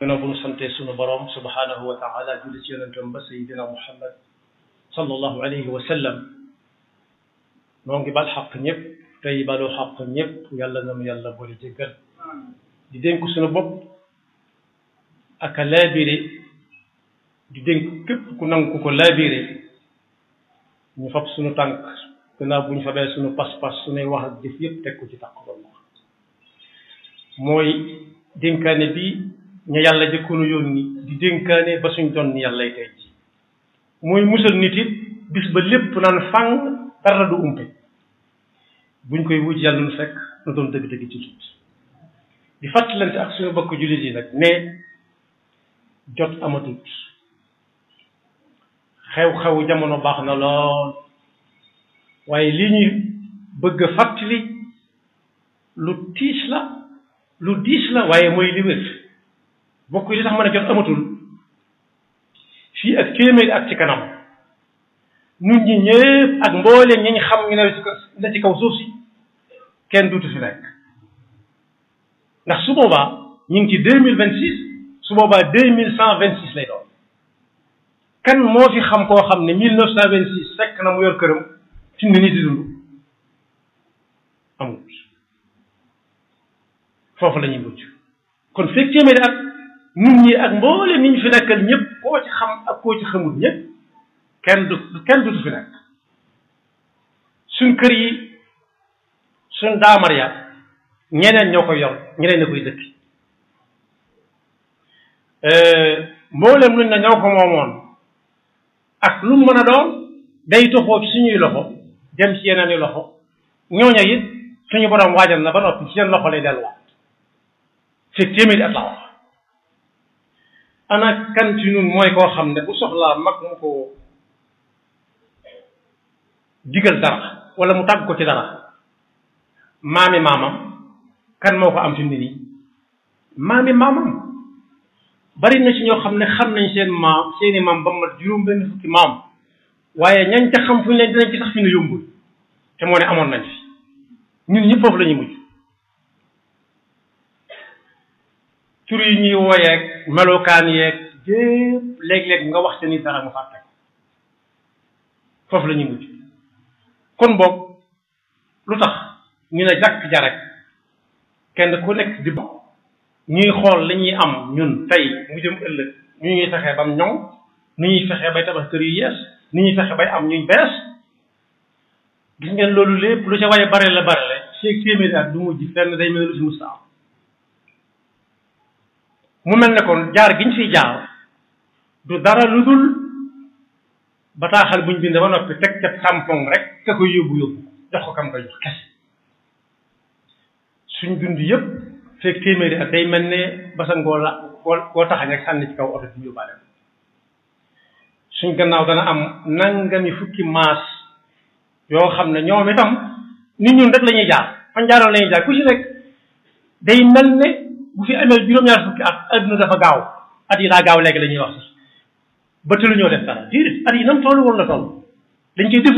gannaaw bu ñu sante sunu borom subhanahu wa taala julli ci yonentam ba sayidina muhammad sallallahu alayhi wa sallam noo ngi bal xaq ñëpp tey baloo xaq ñëpp yàlla na mu yàlla boole jéggal di dénk sunu bopp ak a laabire di dénk képp ku nangu ku ko laabire ñu fab sunu tànk gannaaw bu ñu fabee sunu pas-pas sunuy wax ak jëf yëpp teg ko ci taqwallah mooy dénkaane bi ñu yàlla jëkkoonu yónni di dénkaane ba suñ doon ni yàllay tey ji mooy musal nit it bis ba lépp naan fang dara du umpe buñ koy wuj yàlla nu fekk na doon dëgg-dëgg ci tut di fàttalante ak suñu bokk jullit yi nag ne jot amatut xew-xew jamono baax na lool waaye li ñuy bëgg a fàttali lu tiis la lu diis la waaye mooy li wér bokk yi li tax mën a jot amatul fii ak téeméeri at ci kanam nun ñi ñëpp ak mbooleem ñi ñu xam ñu ne la ci kaw suuf si kenn duutu fi nekk ndax su boobaa ñu ngi ci deux mille vingt six su boobaa deux mille cent vingt six lay doon kan moo fi xam koo xam ne mille neuf cent vingt six fekk na mu yor këram fi mu ne nii di dund amul foofu la ñuy mujj kon fekk téeméeri at nit ñi ak mbooleem ñi ñu fi nekkal ñëpp koo ci xam ak koo ci xamul ñëpp kenn du kenn dutu fi nekk suñ kër yi suñ daamar ya ñeneen ñoo koy yor ñeneen na koy dëkk mboolem luñ na ñoo ko moomoon ak lu mën a doon day toxoo ci suñuy loxo dem ci yeneen i loxo ñooña it suñu borom waajal na ba noppi ci seen loxo lay delluwaat fekk téeméeri at la wax ana kan ci ñun mooy koo xam ne bu soxlaa mag mu ko digal dara wala mu tàgg ko ci dara maami maamam kan moo ko am fi mu ne nii maami maamam bari na ci ñoo xam ne xam nañ seen maam seeni maam ba mat juróom benn fukki maam waaye ñañ ca xam fu ñu leen dinañ ci sax fi ne yombul te moo ne amoon nañ fi ñun ñëpp foofu la ñuy mujj tur yi ñuy wooyeeg melokaan yeeg yépp léeg-léeg nga wax te ni dara mu fàtte foofu la ñuy mujj kon boog lu tax ñu ne jàkk ja rek kenn ku nekk di bokk ñuy xool li ñuy am ñun tey mu jëm ëllëg ñu ñuy fexee bam ñoŋ nu ñuy fexee bay tabax kër yu yees ni ñuy fexe bay am ñuy bees gis ngeen loolu lépp lu ca waye bare la bare la feeg téeméeri at du mujj fenn day mel lu fi musta am mu mel ne kon jaar giñ fiy jaar du dara lu dul bataaxal buñ bind ba noppi teg ca tampon rek ka koy yóbbu yóbbu jox ko kam koy jox kese suñ dund yëpp feeg téeméeri at day mel ne basangoo la koo koo taxañ rek sànni ci kaw oto bi yóbbaale suñ gannaaw dana am nangami fukki maas yoo xam ne ñoom itam nit ñun rek la ñuy jaar fan jaaroon la ñuy jaar ku ci nekk day mel ne bu fi amee juróom-ñaar fukki at adduna dafa gaaw at yi daa gaaw léegi la ñuy wax sax ba te lu ñoo def dara déedéet at yi nam toll woon la toll dañ koy def